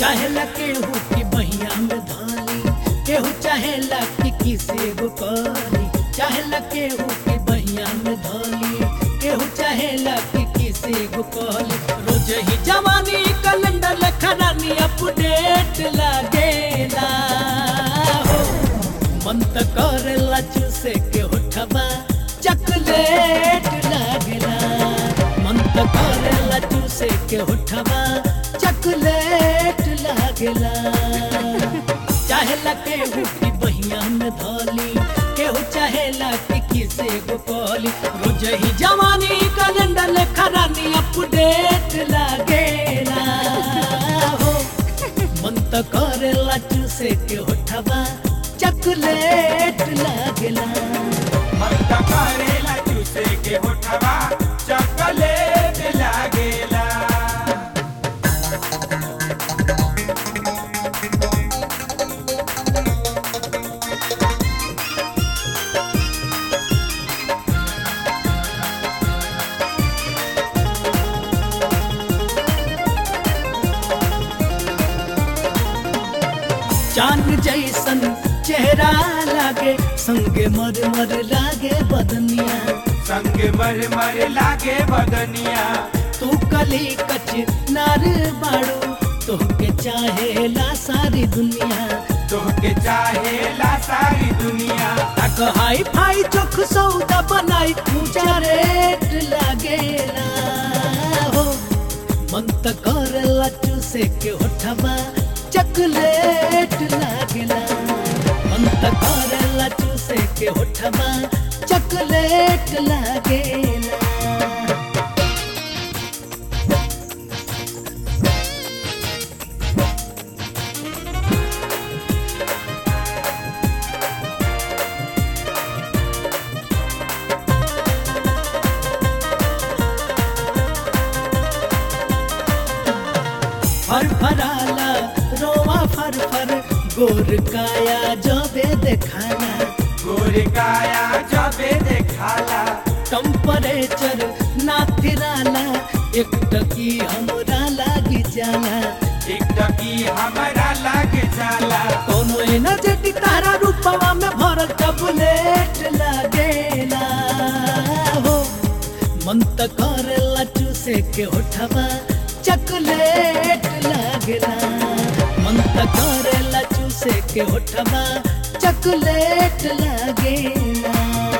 चाहेला केहू की बहिया में धाली केहू चाहेला कि किसे गो करी चाहेला केहू की बहिया में धाली केहू चाहेला कि किसे गो करी रोज ही जवानी कैलेंडर लखरानी अपडेट लागेला हो मन त करेला चूसे के होठबा चकलेट लागेला मन त करेला चूसे के होठबा चकलेट लागेला चाहेला केहू की बहिया में धोली केहू चाहेला कि किसे गो कहली रोज ही जवानी कैलेंडर लेखरानी अपडेट लागेला हो मन त करेला चूसे के होठबा चकलेट लागेला मत करेला चूसे के होठवा चॉकलेट लागेला चांद जैसन चेहरा लागे संगे मर मर लागे बदनिया संग मर मर लागे बदनिया तू कली कच नार बाड़ू तोहके चाहेला सारी दुनिया तोहके चाहेला सारी दुनिया तक हाई फाई चोख सौदा बनाई ऊंचा रेट लागेला हो मन त करेला चूसे के होठबा चकलेट लागेला मन त करेला चूसे के होठबा चकलेट लागेला फर फराला रोवा फर फर गोर काया जबे देखाना गोरे काया जबे देखाला टेम्परेचर ना थिराला एक टकी हमरा लागी जाला एक टकी हमारा लागे जाला कोनो एनर्जेटिक तारा रूपवा में भरल टबलेट लागेला हो मन त करेला चूसे के होठवा चकलेट लागेला मन त करेला चूसे के होठवा चकलेट लागेला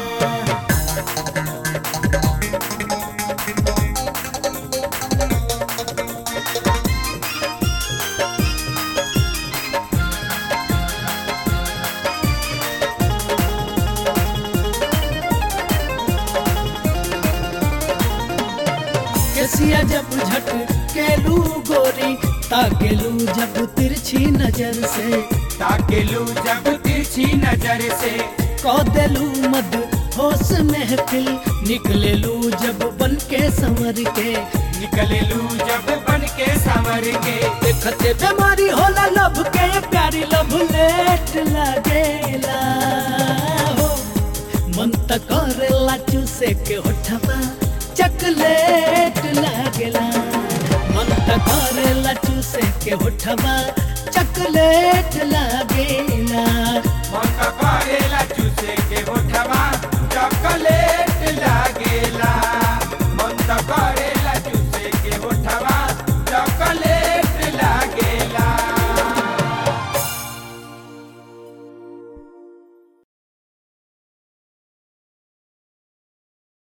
केसिया जब झट केलू गोरी ताकेलू जब तिरछी नजर से ताकेलू जब तिरछी नजर से कौदेलू मद होश महफिल निकलेलू जब बन के संवर के निकलेलू जब बन के संवर के देखते बीमारी होला लब के प्यारी लब लेट लागेला हो मन त करेला चूसे के होठबा चकलेट लागेला मन त करेला चूसे के होठबा चकलेट लागेला मन करेला चूसे